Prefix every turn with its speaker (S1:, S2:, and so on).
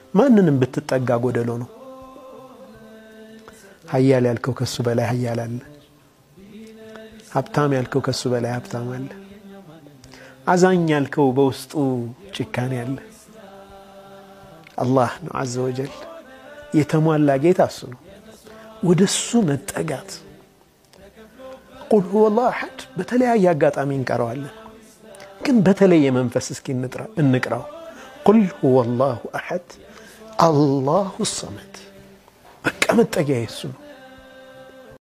S1: ማንንም ብትጠጋ ጎደሎ ነው። ሀያል ያልከው ከሱ በላይ ሀያል አለ። ሀብታም ያልከው ከሱ በላይ ሀብታም አለ። አዛኝ ያልከው በውስጡ ጭካኔ አለ። አላህ ነው አዘ ወጀል የተሟላ ጌታ እሱ ነው። ወደ እሱ መጠጋት ቁል ሁወ ላሁ አሐድ በተለያየ አጋጣሚ እንቀረዋለን፣ ግን በተለየ መንፈስ እስኪ እንቅራው። ቁል ሁወ ላሁ አሐድ አላሁ ሰመድ። በቃ መጠጊያ የሱ ነው።